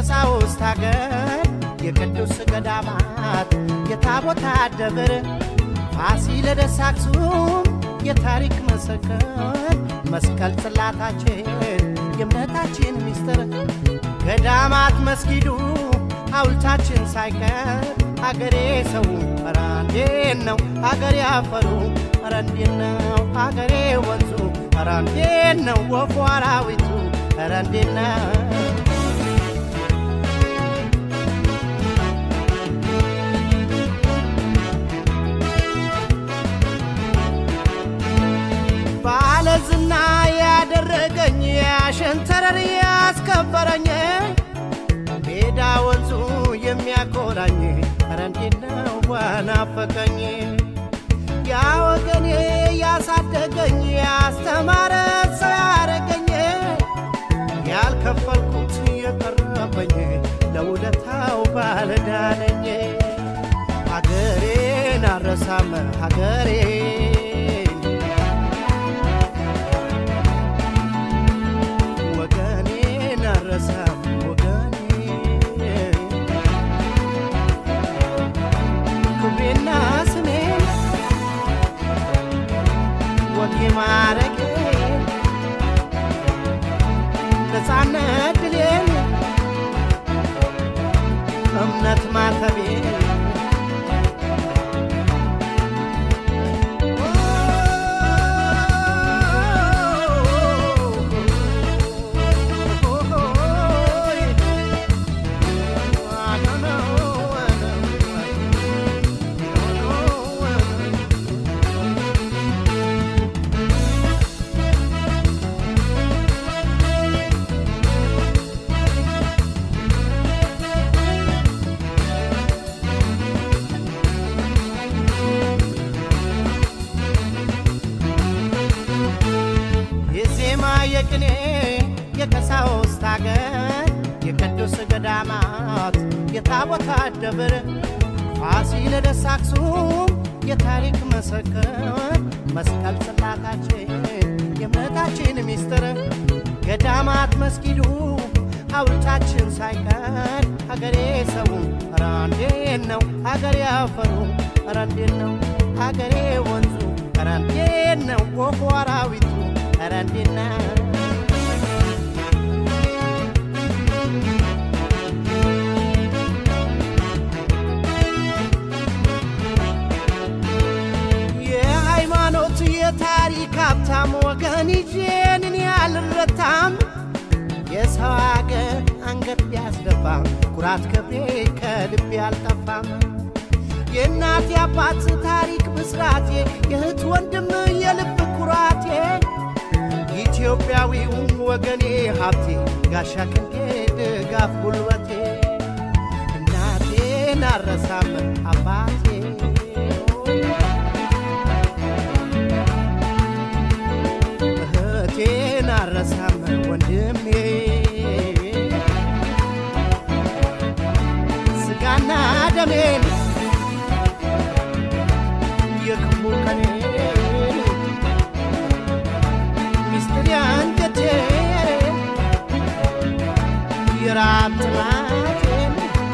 የቀሳውስት ሀገር የቅዱስ ገዳማት የታቦታ ደብር ፋሲለደስ አክሱም የታሪክ መሰከር መስቀል ጽላታችን የእምነታችን ሚስጥር ገዳማት መስጊዱ ሐውልታችን ሳይቀር አገሬ ሰው ኧረ እንዴት ነው አገሬ አፈሩ ኧረ እንዴት ነው አገሬ ወንዙ ኧረ እንዴት ነው ወፉ አራዊቱ ኧረ እንዴት ነው ባለዝና ያደረገኝ ያሸንተረር ያስከበረኝ ሜዳ ወንዙ የሚያኮራኝ ኧረ እንዴት ነው ዋናፈቀኝ ያ ወገኔ ያሳደገኝ ያስተማረ ሰው ያረገኝ ያልከፈልኩት የቀረበኝ ለውለታው ባለዳነኝ ሀገሬን አረሳም ሀገሬን ወገኔን አረሳም ወገኔ ክብሬና ስሜን ወጌ ማረጌ ነፃነት ድሌን እምነት ማተቤን የዜማ የቅኔ የቀሳውስት አገር የቅዱስ ገዳማት የታቦታ ደብር ፋሲለደስ አክሱም የታሪክ መሰከር መስቀል ጽላታችን የእምነታችን ሚስጥር ገዳማት መስጊዱ ሐውልታችን ሳይቀር ሀገሬ ሰው ኧረ እንዴት ነው ሀገሬ አፈሩ ኧረ እንዴት ነው ሀገሬ ወንዙ ኧረ እንዴት ነው ወፉ አራዊቱ ኧረ እንዴት ነው የሃይማኖት የታሪክ ሀብታም ወገን ይዤንን ያልረታም የሰው አገር አንገት ቢያስደፋም ኩራት ክብሬ ከልቤ አልጠፋም የእናት የአባት ታሪክ ብስራቴ የእህት ወንድም የልብ ኩራቴ ኢትዮጵያዊው ወገኔ ሀብቴ ጋሻ ክንዴ ድጋፍ ጉልበቴ እናቴን አረሳም አባቴ እህቴን አረሳም ወንድሜ ስጋና ደሜን የክፉ ቀኔ ሚስጥር ያንጀቴ የራብ ጥማቴን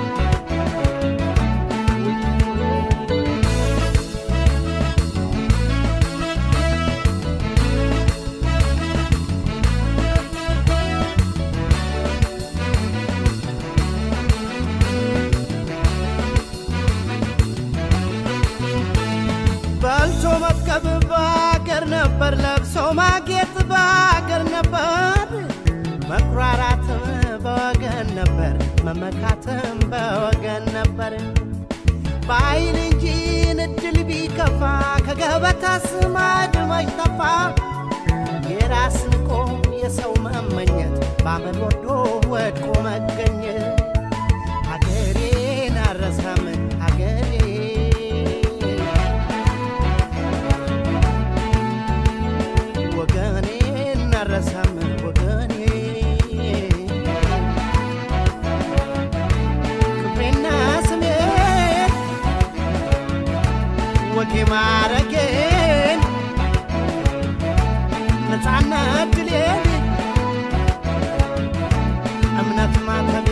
በልቶ መጥገብ በአገር ነበር፣ ለብሶ ማጌጥ በአገር ነበር፣ መኩራራትም በወገን ነበር፣ መመካትም በወገን ነበር። በአይን እንጂ እድል ቢከፋ ከገበታ ስማድ ማይጠፋ የራስ ንቆ የሰው መመኘት በአመል ወዶ ወድቆ መገኘት ሀገሬን አረሳም ሀገሬ ወገኔን አረሳም ወገኔ ክብሬና ስሜ ወጌ ማረጌን ነፃነት ድሌን እምነት ማተብ